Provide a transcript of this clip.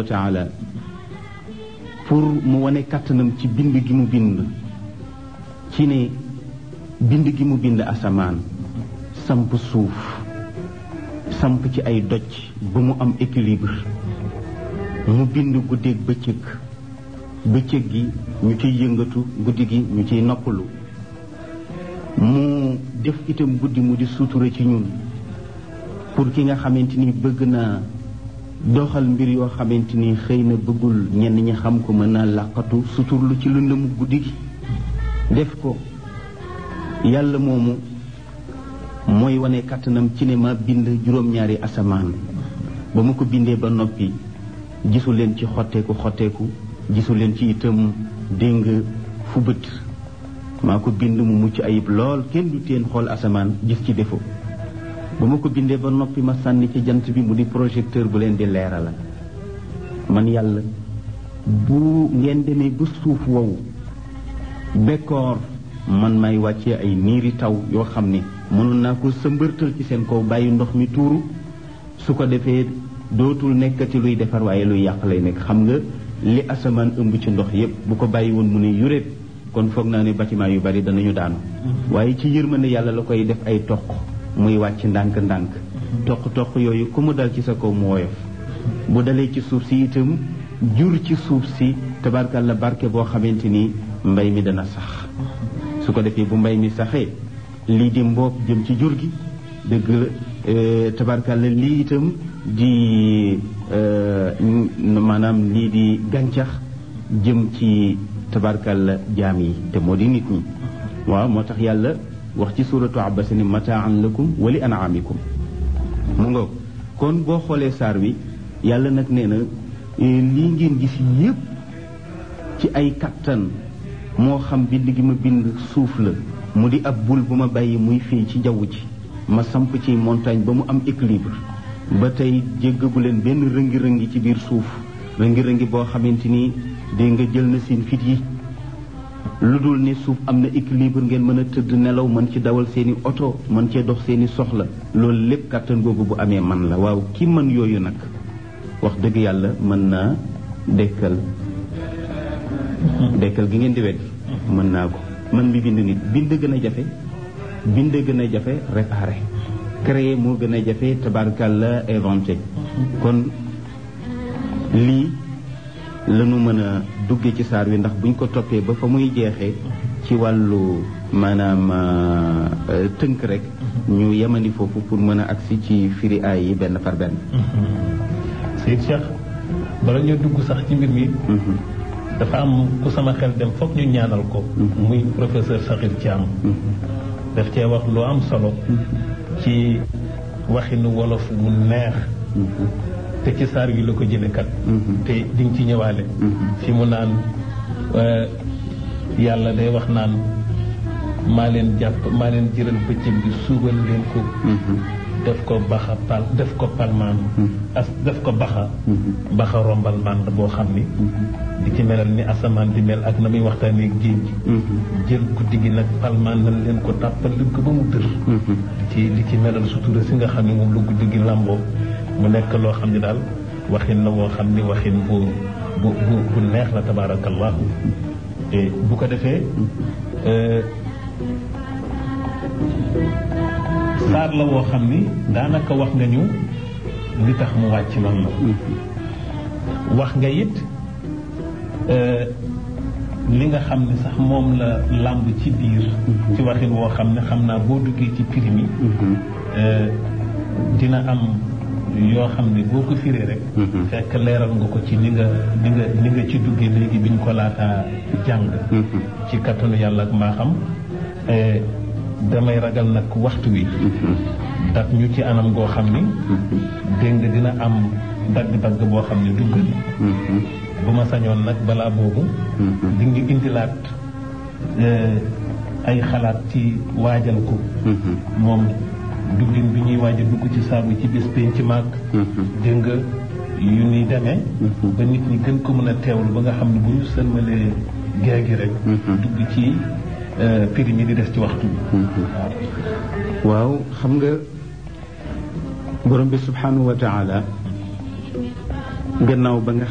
wa taala pour mu wane kàttanam ci bind gi mu bind ci ne bind gi mu bind asamaan samp suuf samp ci ay doj ba mu am équilibre mu bind guddeeg bëccëg bëccëg gi ñu ciy yëngatu guddi gi ñu ciy noppalu mu def itam guddi mu di sutura ci ñun pour ki nga xamante ni bëgg naa doxal mbir yoo xamante ni xëy na bëggul ñenn ñi xam ko mën naa làqatu suturlu ci lëndëmu guddi gi def ko yàlla moomu mooy wane kàttanam ci ne ma bind juróom-ñaari asamaan ba mu ko bindee ba noppi gisu leen ci xotteeku xotteeku gisu leen ci itam déng fu bët maa ko bind mu mucc ayib lool kenn du teen xool asamaan gis ci défaut ba ma ko bindee ba noppi ma sànni ci jant bi mu di projecteur bu leen di leerala man yàlla bu ngeen demee ba suuf wow bekkoor man may wàccee ay niiri taw yoo xam ne mënoon naa ko sëmbërtal ci seen kaw bàyyi ndox mi tuuru su ko defee dootul nekkati luy defar waaye luy yàq lay nekk xam nga li asamaan ëmb ci ndox yépp bu ko bàyyi woon mu ne yuréet kon foog naa ne bâtiment yu bari danañu daanu waaye ci yërmande yàlla la koy def ay toq muy wàcc ndànk-ndànk toq-toq yooyu ku mu dal ci sa kaw mu woyof bu dalee ci suuf si itam jur ci suuf si tabarkalla barke boo xamante ni mbay mi dana sax su ko defee bu mbay mi saxee lii di mboob jëm ci jur gi dëgg la tabarkalla lii itam di maanaam lii di gàncax jëm ci tabarkalla jaam yi te moo di nit ñi waaw moo tax yàlla wax ci suuratu abasa ni mataan lakum wali anaamikum mu nga kon boo xoolee saar wi yàlla nag nee na lii ngeen gis yépp ci ay kattan moo xam bind gi ma bind suuf la mu di ab bul bu ma bàyyi muy fii ci jaww ji ma samp ci montagne ba mu am équilibre ba tey jéggagu leen benn rëngi-rëngi ci biir suuf rëngi-rëngi boo xamante ni dégg nga jël na seen fit yi lu dul ne suuf am na équilibre ngeen mën a tëdd nelaw mën ci dawal seeni oto mën cee dox seeni soxla loolu lépp kàttan googu bu amee man la waaw ki mën yooyu nag wax dëgg yàlla mën naa dekkal dekkal gi ngeen di weddi mën naa ko man mi bind nit bind gën a jafe bind gën a jafe réparé créer moo gën a jafe tabarkàlla inventé kon lii lanu mën a duggee ci saar wi ndax buñ ko toppee ba fa muy jeexee ci wàllu maanaam tënk rek ñu yemandi foofu pour mën a agsi ci firi aay yi benn par benn Seyd Cheikh bala ñoo dugg sax ci mbir mi dafa am ku sama xel dem foog ñu ñaanal ko muy professeur Sakhir Thiam daf cee wax lu am solo ci waxinu wolof mu neex te ci saar wi la ko jële kat te di nga ci ñëwaale fi mu naan yàlla day wax naan maa leen jàpp maa leen jëral bëccëg bi suubal leen ko def ko baxa pal def ko palmaan as def ko baxa baxa rombal mànd boo xam ni di ci melal ni asamaan di mel ak na muy waxtaanee géej gi jël guddi gi nag palmaan nañ leen ko tàppal leen ko ba mu dër di ci di ci melal sutura si nga xam ne moom la guddi gi làmboo mu nekk loo xam ne daal waxin la woo xam ni waxin bu bu bu bu neex la tabaarakallahu bu ko defee saar la woo xam ni daanaka wax nga ñu li tax mu wàcc man la wax nga it li nga xam ne sax moom la làmb ci biir ci waxin woo xam ne xam naa boo duggee ci prix mi dina am yoo xam ne boo ko firee rek fekk leeral nga ko ci ni nga ni nga ni nga ci duggee léegi bi ñu ko laataa jàng ci kattanu yàlla ak maa xam damay ragal nag waxtu wi daf ñu ci anam goo xam ni dégg nga dina am dagg-dagg boo xam ne dugg na bu ma sañoon nag balaa boobu di nga indilaat ay xalaat ci waajal ko moom duggin bi ñuy waaj a dugg ci saabu ci bés penc maag dégg nga yu ni demee ba nit ñi gën ko mën a teewul ba nga xam ne bu ñu sëlmalee gée gi rek dugg ci prix mi di des ci waxtu bi waaw xam nga borom bi subhanahu wa taala gannaaw ba nga